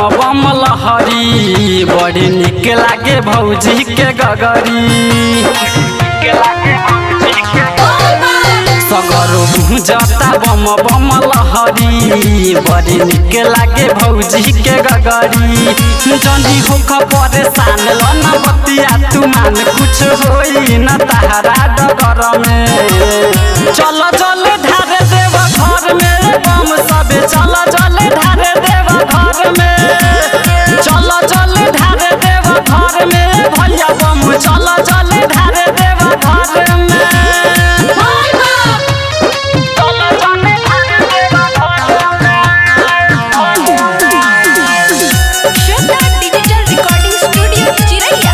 बम लहरी बड़ी निक लागे भौजी के गगरी सगरो जता बम बम लहरी बड़ी निक लागे भौजी के गगरी जनी होख परेशान लन बतिया तू मान कुछ होई न तारा डगर में चल चल ढारे देव घर में बम सबे चल चल ढारे देव घर में चल चल ढारे देव घर में भैया बम चल चल ढारे देव घर में श्वेता डिजिटल रिकॉर्डिंग स्टूडियो चिरैया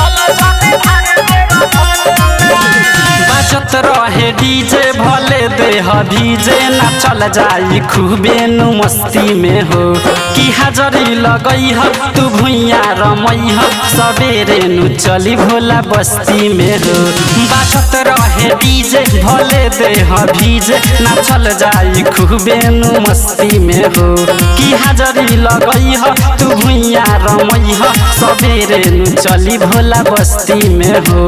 बचत रहे डीजे भले देह भीजे ना चल जाई खूबे नु मस्ती में हो कि हाजरी लगई ह तू भुइया रमई ह सबेरे नु चली भोला बस्ती में हो बचत रहे डीजे भले देह भीजे ना चल जाई खूबे नु मस्ती में हो कि हाजरी लगई ह तू भुइया रमई ह सबेरे नु चली भोला बस्ती में हो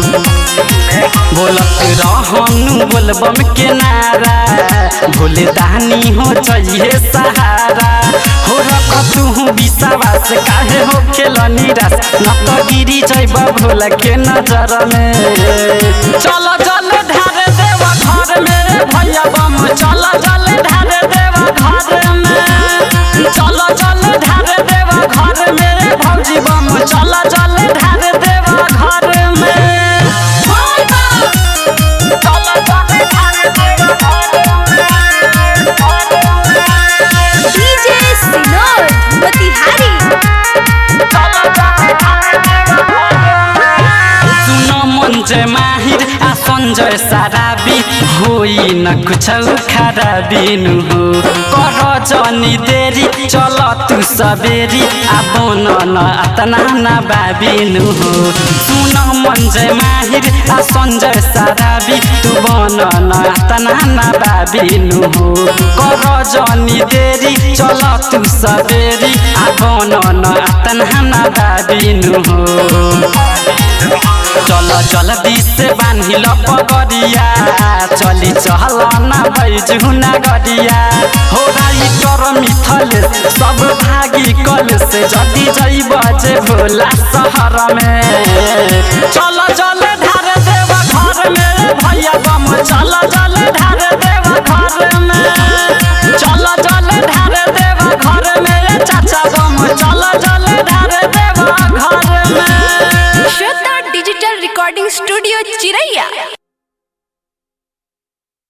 बोलत रहनु बोलबम के नारा भोले दानी हो चाहिए सहारा हो रख तू विश्वास काहे हो खेल निराश न तो गिरी जैब भोला के नजर में चल चल ढारे देव घर में भैया बम चल चल ढारे देव घर में चल चल ढारे देव घर में भौजी बम चल चल ढारे देव घर में डीजे सिनोर मोतिहारी सुन मञ्जय माहिर आ सञ्जय साराबी होई न कुछ खराबिनु हो कर जनी देरी चल तू सबेरी आ बन न अतना न बाबिनु हो सुन मञ्जय माहिर आ सञ्जय साराबी तू बन न अतना न बाबिनु हो कर जनी देरी चल तू सबेरी आ बन न अतना न बाबिनु हो चल चल दिस बान्हिल पगरिया चली चल न बैजु नगरिया हो राइटर मिथल सब भागी कल से जदी जैब जे भोला शहर में चल चल ढार देव घर में भैया बम चल चल ढार